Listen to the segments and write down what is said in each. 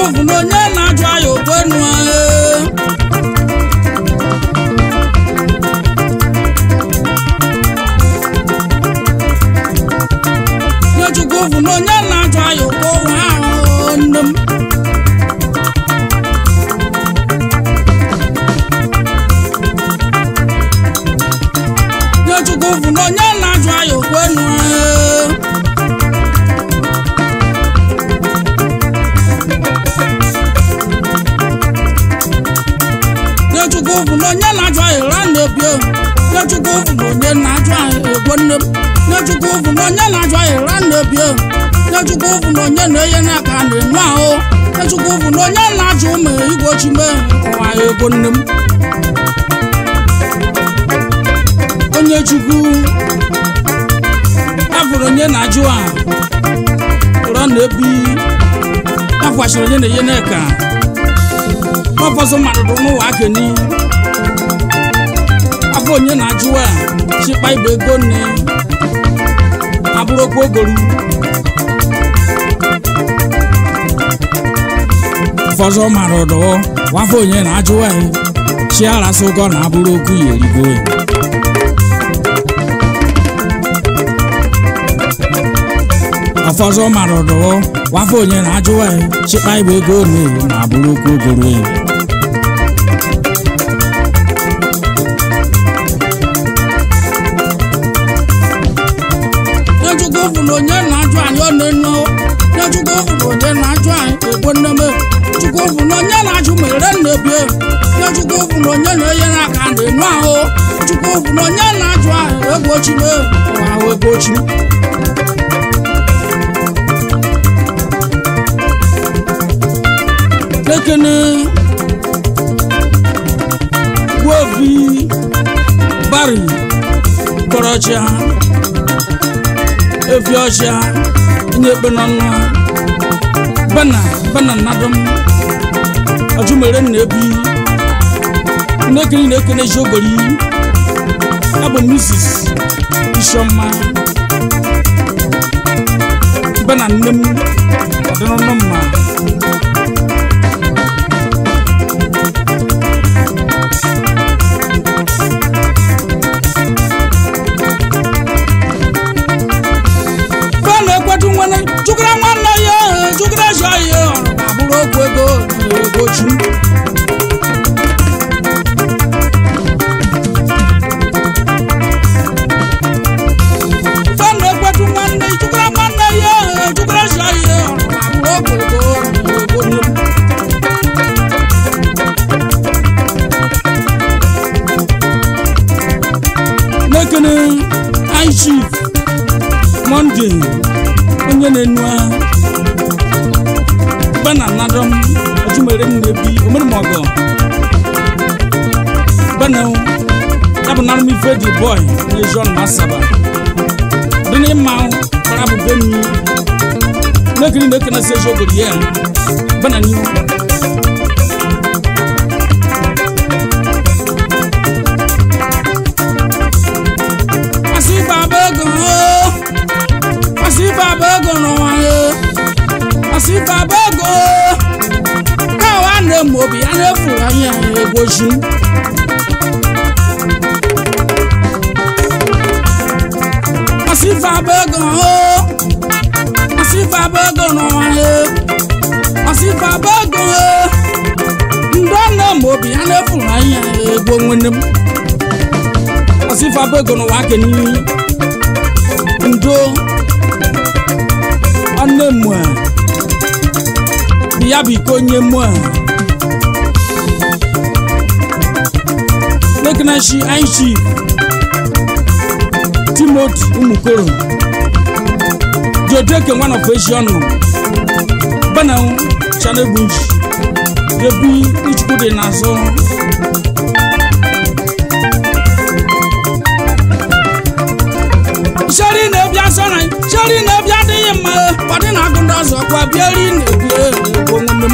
bụ na onye na-ajụ aya ogbenu Nyechukwu bụ na onye na-ajụ aya ogbo nwa ahụ nne m Nyechukwu bụ na onye na-ajụ aya ogbenu Nyechukwu bụ na onye na-ajụ aya ụra na-ebi o. Nyechukwu bụ na onye na-ajụ aya egbo nne m Nyechukwu bụ na onye na-ajụ aya ụra na-ebi o. Nyechukwu bụ na onye na-enye n'aka na-enu ahụ Nyechukwu bụ na onye na-ajụ ụmụ igbochi mee ụwa ego nne m onye chukwu afụrụ onye na-ajụ a ụra na-ebi akwachiri onye na-enye n'eka ọfọsọ mmadụ bụ n'ụwa akeni afọ onye na-ajụ a chịkpa ibe ego nne abụrụkwa ogoru fọzọ mara ọdọ wafọ onye na-ajụ a chi arasị ụgọ na abụrụ okwu ya erigo ọfọzọ mara ọdọ wafọ onye na-ajụ a chịkpa ibe ego nne na abụrụ okwu ogoro ya Nyechukwu bụ na onye na-ajụ anyị ọ na-enu Nyechukwu bụ na onye na-ajụ anyị egbo nneme Chukwu bụ na onye na-ajụ mere nnebi Nyechukwu bụ na onye na-enye n'aka na-enu ahụ Chukwu bụ na onye na-ajụ anyị ego ochime ụwa ahụ ego ochi Lekene Gwovi Bari Kọrọchịa efi ọcha nye ekpe n'ọnụ bana bana nnadum ọjụmere nna ebi nnekiri na-ekene jiogori ya bụ mrs isiọma bana nne m ọdịnụnụ mma fana ekwetu nwene chukura nwanne ya chukura zọ ya ọrụ abụrụ okwu ego na ego chi fana ekwetu nwanne chukura nwanne ya chukura zọ ya ọrụ abụrụ okwu ego na ego nne n'ekene anyị chief monde onye na-enu agha bana nadọm ọjụmere nnebi omeremọgọ bana ya bụ narụ m ife dị bọị na ejon masaba dị n'ịma kpara bụ beni n'ekiri na ekene si eji ogori ya bana n'ihu asị baba ego oo asị baba ego n'ụwa ya asị baba ego kawa na-eme obi ya na-efuru anya ya egwochi asị baba ego oo asị baba ego n'ụwa ya asị baba ego oo ndị ọ na-eme obi ya na-efuru anya ya egwo nwene m asị baba ego n'ụwa keni ndo ọnne mụa ya bụ iko onye mụa lekinashi aichi timoti umukoro jodeke nwan of asian bananwu chanegbuji ebi ichukwu dị n'azụ sheri na-ebi asọ na sheri na-ebi adịghị mma ọ dị na-agụ ndị ọzọ kwa bịa ri na-ebi egbo nwanne m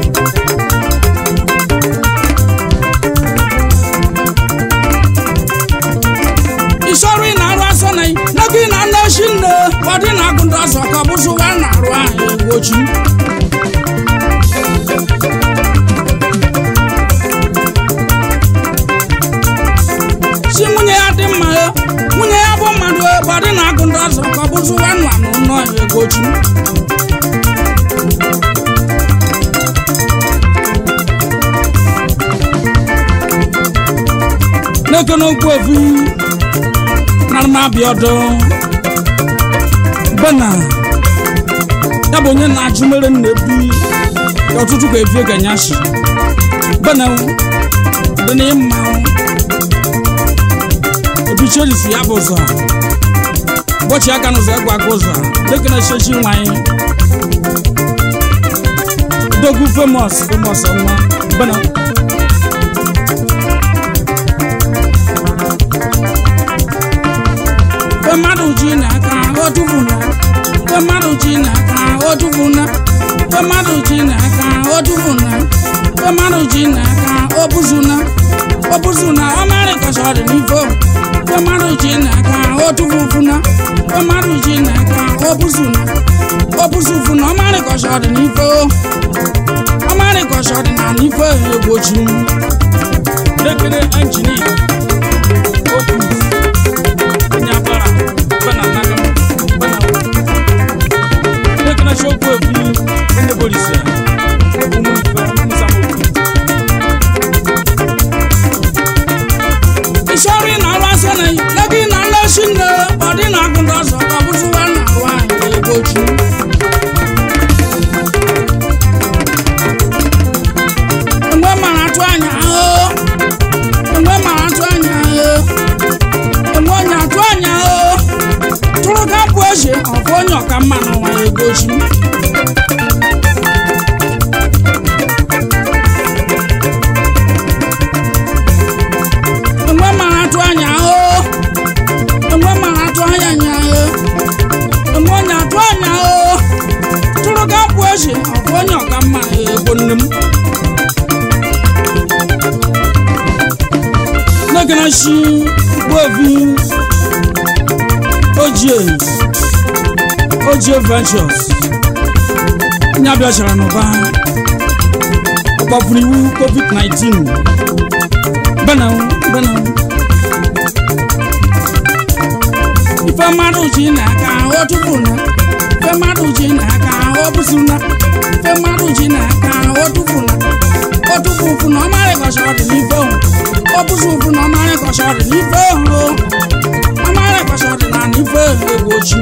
isọrụ ị na-arụ asọ na n'ego ị na-ana eshi nne ọ dị na-agụ ndị ọzọ ka ọ bụzụ ụwa na-arụ ahụ egbochi n'eke n'okwu efi nara m abịa ọdụ bena ya bụ onye na-ajụ mere nna ebi ka ọtụtụ ka efi ga nyashi bena dị na ịma ebicherisi ya bụ ụzọ ụbọchị aka n'ụzọ egwu aka ụzọ dịka na chechi nwanyị dogwu famous famous ọnwa bena Fe mmadụ ji n'aka o tufuna Fe mmadụ ji n'aka o tufuna Fe mmadụ ji n'aka o tufuna Fe mmadụ ji n'aka o buzuna o buzuna ọ marị ka ọ dị n'ifo Fe mmadụ ji n'aka o tufufuna Fe mmadụ ji n'aka o buzuna o buzufuna ọ marị ka ọ dị n'ifo ọ marị ka ọ dị na n'ifo egbochi lekere injinia okwu nyabara bana nana bana ne kana show ko fi ne bolisa umu fa musamu ishori na ala sana lagi na ala shinne body na gundo so ka buzu wa na wa e goju Mgbe mara atụ anya ahụ mgbe mara atụ anya ahụ enwe onye atụ anya o tụrụ ka bụ eze ọfụ onye ọka mma n'ụwa ya egochi enwe mara atụ anya o enwe mara atụ anya anya o enwe onye atụ anya o tụrụ ka bụ eze ọfụ onye ọka mma ya ego nne m n'egana shi gbovi ojie ojie ventures onye abịachara n'ụba ọgbafuru iwu covid-19 bena bena ife mmadụ ji n'aka o tụfuna ife mmadụ ji n'aka o bụsuna ife mmadụ ji n'aka o tụfuna o tụfufu na ọ marị kọcha ọ dị n'ife o ọ bụzi ụfụ na ọ marị kọcha ọ dị n'ife o ọ marị kọcha ọ dị na n'ife egwu ochi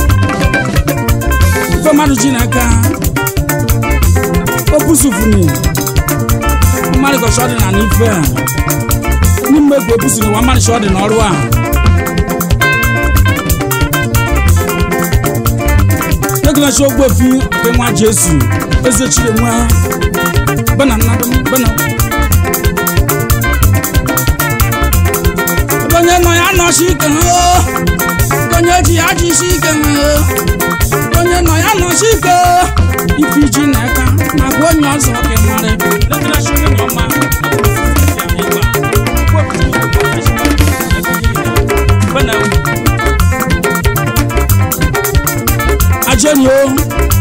ife mmadụ ji n'aka o bụsufuni ọ marị kọcha ọ dị na n'ife a n'ime egwu ebusi na ụwa marị kọcha ọ dị n'ọrụ a egolachi ogbofi nke nwa jesu eze chiri nwa bana nnadụ bana onye nọ ya nọsi ike o onye ji ya jisi ike o onye nọ ya nọsi ike ife iji n'aka ma gwa onye ọzọ ka ị mara egolachi onye nọ ma bana ajẹ́ni o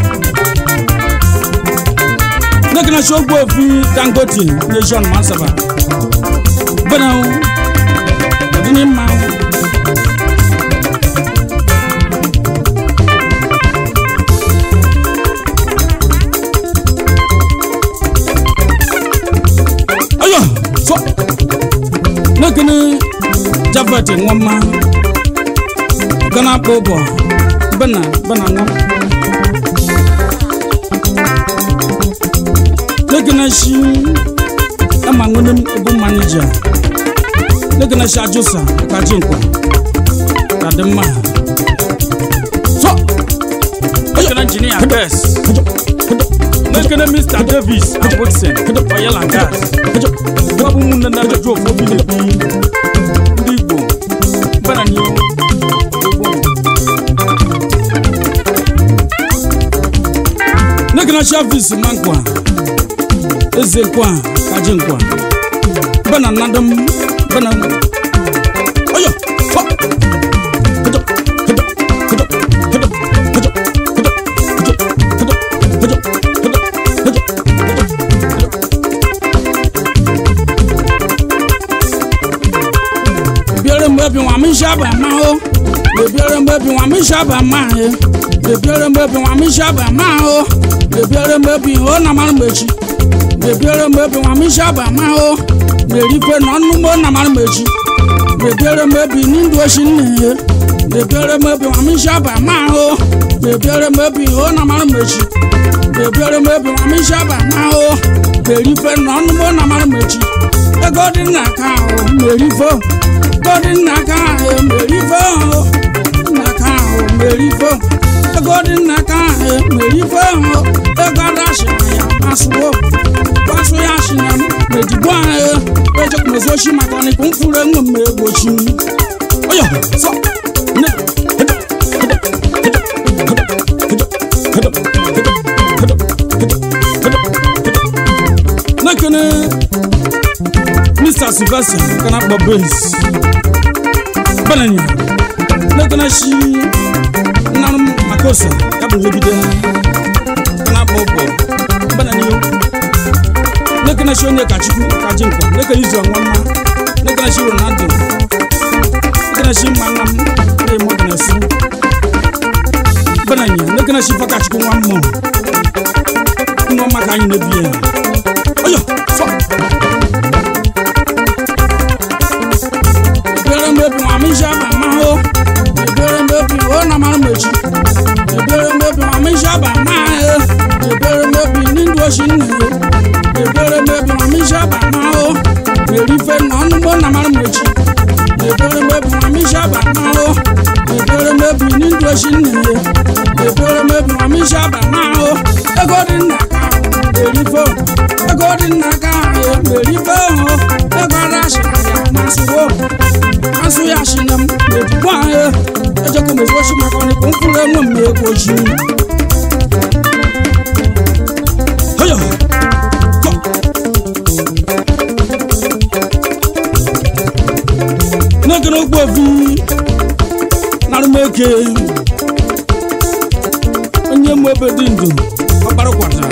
nekina si ogbo fi dangote nation masaba bẹ́ẹ̀ o ọdún ní ma o. ọyọ fọ nekini jafet nwoma gana kpọ bọ bẹ́ẹ̀ bẹ́ẹ̀ nwa. Legana shi ama nwene m ego manija Legana shi ajosa ka ji nkwa ka dị mma so National Engineer Best. Nekene Mr. Davis and Wilson. Oil and gas. Ọ bụ ụmụnne na-ajụ ofu obi na-ebi ndị Igbo. Bana ni o. Legana shi avis ma nkwa eze nkwa ka ji nkwa bana nnadụ m bana ọyọ fọ Hedo, hedo, hedo, hedo, hedo, hedo, hedo, hedo, hedo, hedo, hedo, hedo. Bebiara mgbe bi nwa m shaba ma o bebiara mgbe bi nwa m shaba ma e bebiara mgbe bi nwa m shaba ma o bebiara mgbe bi o na mara mgbechi bebiara mgbe bi nwa m shaba ma o na-erife na ọnụ ugbo na mara mgbechi bebiere m ebi n'ndụ oshi nne ya bebiere m ebi ma m isi aba ma ahụ bebiere m ebi o na mara mechi bebiere m ebi ma m isi aba ma ahụ berife na ọnụmụ na mara mechi ego dị n'aka ahụ merifo ego dị n'aka ahụ merifo n'aka ahụ merifo ego dị n'aka ahụ merifo ego adashina ya masụwo gbasụ ya shina m medigbo ahụ ejekwumezochi maka ọnịkụ mfụrụ enwe m egbochi oyo so ne nekene mr sylvester kana kpɔ base bananya nekene si nanum makosa yabu wobide kana kpɔ bɔ banani yo nekene si onye kachukwu kaji nkwa nekene izu ọnwama nekene si ronaldo nekene si mmanam ne mo gana si bananya nekene si fakachukwu nwa mmụọ nwa maka anyị na-ebi ya oyo so ebere mebi ma mi shaba ma ho ebere mebi o na mara mechi ebere mebi ma mi shaba ma ho ebere mebi n'ndụ oshi nne ya ebere mebi ma mi shaba ma ho erife na ọnụgbọ na mara mechi ebere mebi ma mi shaba ma ho ebere mebi n'ndụ oshi nne ya ebere mebi ma mi shaba ma ho ego dị n'aka ahụ erife ego dị n'aka ahụ erife ho ego adashina ya masụwo asụ ya shina m edigbo ahụ ejekọ m ezochi maka ọnịkụ mkpụrụ enwe m ego ji oyo so nekene okpu ofu narụmeke onye mụ ebe dị ndụ ọkpara kwatara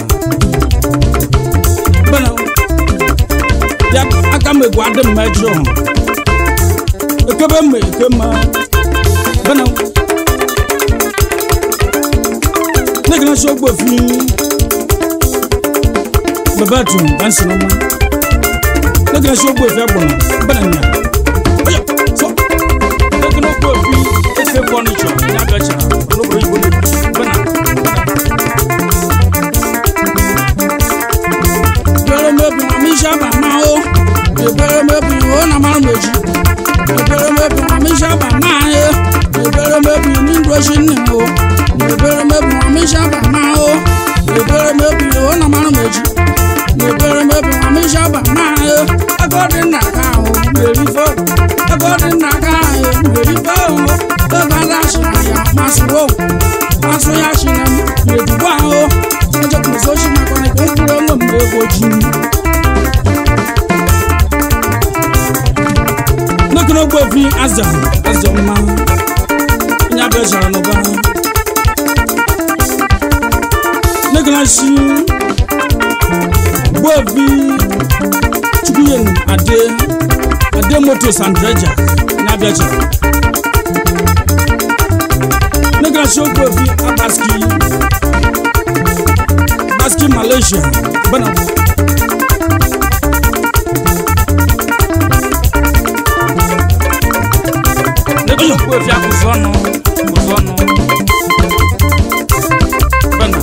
bena ya aka m egwu adị mma ejọ ekebe mma eke mma bena nekene si okpu ofu babatu bansi na mma nekene si okpu ofu agbọnọ bena nya oya so nekene okpu ofu efe fọnichọ ya bịachara n'obodo igbo bena ebere mebi ma mi shaba ma ho ebere mebi o na mara mechi ebere mebi ma mi shaba ma ho ebere mebi n'ndụ oshi nne ho ebere mebi ma mi shaba ma ho ebere mebi o na mara mechi ebere mebi ma mi shaba ma ho ego dị n'aka ahụ merifo ego dị n'aka ahụ merifo ego adashina ya masụwo masụ ya shina m medigbo ahụ ejekwumezochi maka ọnịkụ mkpụrụ enwe m ego ji nekene okpu ofu aza aza mma onye abịachara n'ụba nekene si gbovi chukwuyen ade ade motos and dreja onye abịachara nekene si okpu ofu abaski abaski malaysia bana nekene okpu ofu akwụsị ọnụ akwụsị ọnụ bana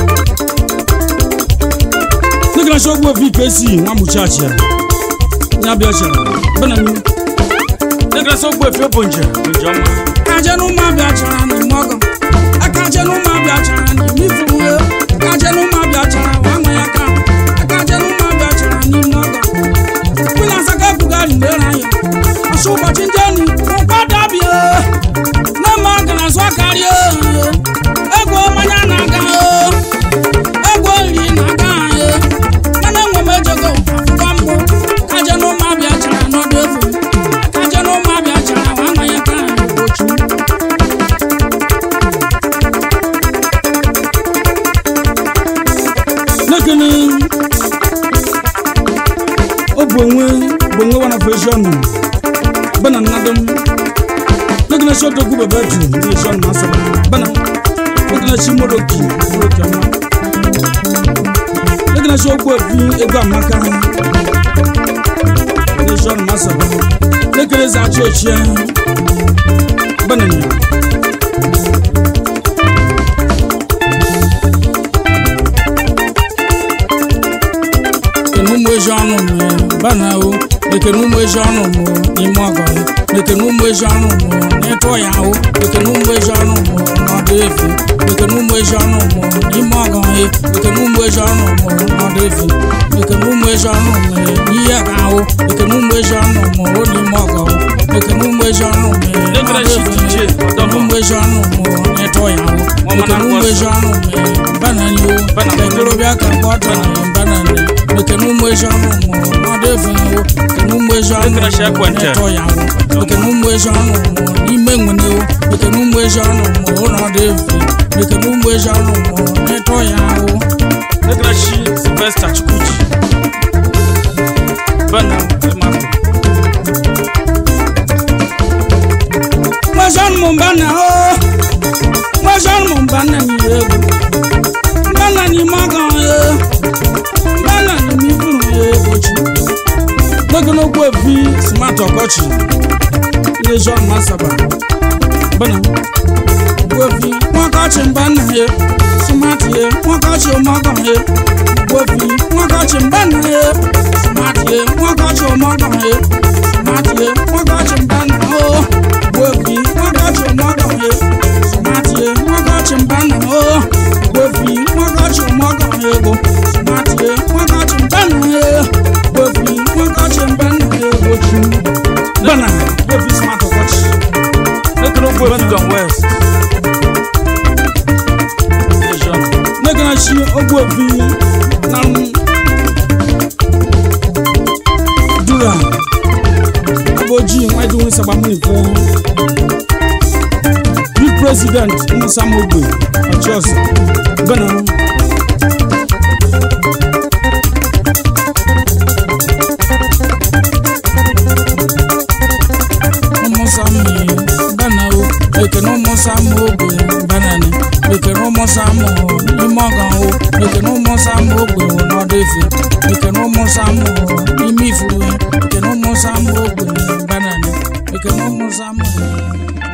nekene si okpu ofu ikesi nwa muchacha onye abịachara bana mi nekene si okpu ofu obonje bonje ọma kajenu ma bịachara n'ime ọgọ akajenu ma bịachara n'ime ifuwe akajenu ma bịachara nwanwe ya ka akajenu ma bịachara n'ime ọgọ kwụna asaka ebugari ndere anya ọsụ ụbọchị ndị enu ụkwadabie na ma gara zụ akarịa ego mmanya na-aga ego nri na-aga anyị mana enwe m ejego akwụkwọ mbụ kajenu ma bịachara n'ọdụ efu kajenu ma bịachara nwanwe ya ka ochu nekene ọ bụ onwe bụ onwe wana fashion bana nnadom nekene si odogwu bebetu ndị shon na asaba bana nekene si moroki moroki ọma nekene si ogbu efi ego amaka ndị shon na asaba nekele za achị ochie banani ekene ụmụ ezi ọnụ m bana o ekene ụmụ ezi ọnụ m n'ime ọgọ ya ekene ụmụ ezi ọnụ m n'ịtụ ya o ekene ụmụ ezi ọnụ m n'ọdụ efu ekene ụmụ ezi ọnụ m n'ime ọgọ ya ekene ụmụ ezi ọnụ m n'ọdụ efu ekene ụmụ ezi ọnụ m n'ihe ka ahụ ekene ụmụ ezi ọnụ m o n'ime ọgọ ekene ụmụ ezi ọnụ m nekele n'ọdụ shi efu dj ekene ụmụ ezi ọnụ m n'ịtụ ya o ekene ụmụ ezi ọnụ m bana ni o Bana. ekorobịa ka mgbe ọ tọrọ bana ni ekene ụmụ ezi ọnụ m n'ọdụ efu o ekene ụmụ ezi ọnụ Ekele shi ekwentị. n'ịtụ ya o ekene ụmụ ezi ọnụ m n'ime nwene o ekene ụmụ ezi ọnụ m n'ọdụ efu ekene ụmụ ezi ọnụ m n'ịtụ ya o nekele shi sylvester chukwuchi bana elmato Mwazan mumbana o Mwazan mumbana ni ego Mbana ni magan e Mbana ni mifuru e ochi nekele okwu efi smart ọkọchị Ile John Masaba bana Gwefi Mwakachi mbana e Smart e Mwakachi umagan e Gwefi Mwakachi mbana e Smart e Mwakachi umagan e Smart e Mwakachi mbana o Gwefi Mwakachi umagan e Smart e Mwakachi mbana o Gwefi Mwakachi umagan e go Smart e Mwakachi mbana e Gwefi Mwakachi mbana e go chu bana efi smart ọkọchị nekele okwu efi don west Lejeune. nekana shi ogbu efi na m dura aboji nwadi wọn saba mu nìfọ bí president musa mogbe ọjọs bẹẹ musa mi bẹẹ o ekene musa mogbe bẹẹ ni ekene musa mu imọgan o ekene musa mogbe o n'ọdọ efe ekene musa mu ime ifuru ekene musa mogbe bẹẹ ni ekene musa mu.